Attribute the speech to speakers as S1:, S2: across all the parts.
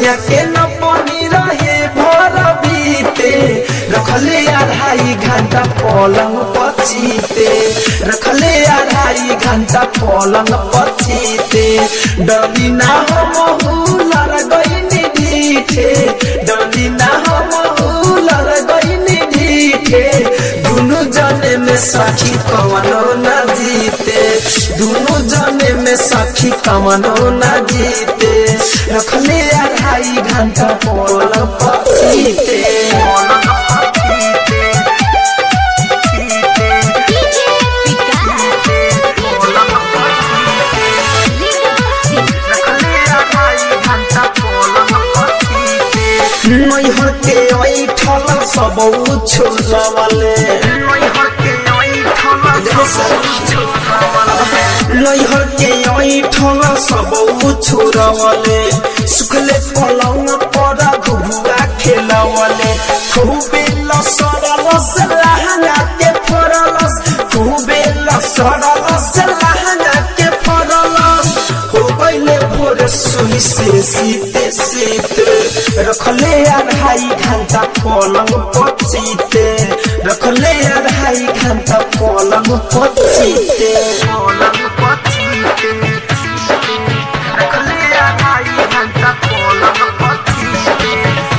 S1: सैया के न पानी रहे भर बीते रखले अढ़ाई घंटा पलंग पचीते रखले अढ़ाई घंटा पलंग पचीते डरी ना हम लड़ गई ढीठे डरी ना हम लड़ गई ढीठे दुनु जने में सखी कवनो न जीते दुनु जने में सखी कवनो न जीते रखले अढ़ाई घंटा पलंग पचीते
S2: डीजे विकास
S1: नैहर के ऐठल सब छोड़वले नैहर के ऐठल सब छोड़वले सुखले पलंग पर घुघुआ खेलवले खूबे लसरलस लहंगा के फरलस खूबे लसरलस लहंगा के फरलस हो गईले भोर सुई से सीते सीते रखले अढ़ाई घंटा पलंग पचीते रखले अढ़ाई घंटा पलंग पचीते पलंग पचीते रखले अढ़ाई घंटा पलंग पचीते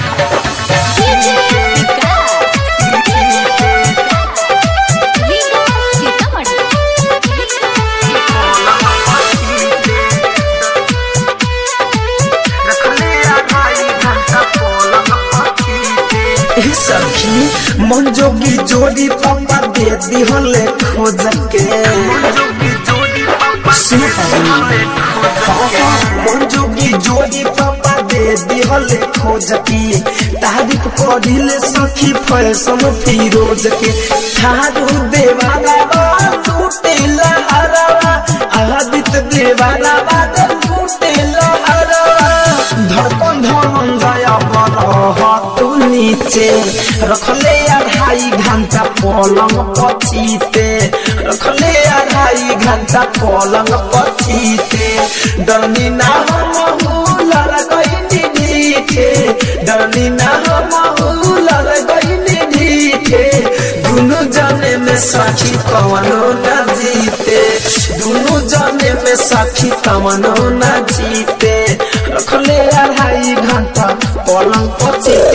S2: डीजे विकास लीला सीतामढ़ी
S1: ए सखी मन जोगी जोड़ी पापा दे दिहले खोज के सुन पाई। हाँ, हाँ, मन जोगी जोड़ी पापा दे दिहले खोज के तारीफ पढ़िले सखी फैशन फिरोज के थारू देवाला टूटे लहरवा आदित्य देवाला टूटे लहरवा धड़कन धड़कन जाया बरह तू नीचे रखले अढ़ाई घंटा पलंग पचीते रखले अढ़ाई घंटा पलंग पचीते डरनी ना हम लड़ गई ढीठे डरनी ना हम लड़ गई ढीठे दुनु जाने में साखी कवनो न जीते दुनु जाने में साखी कवनो न जीते रखले अढ़ाई घंटा पलंग पचे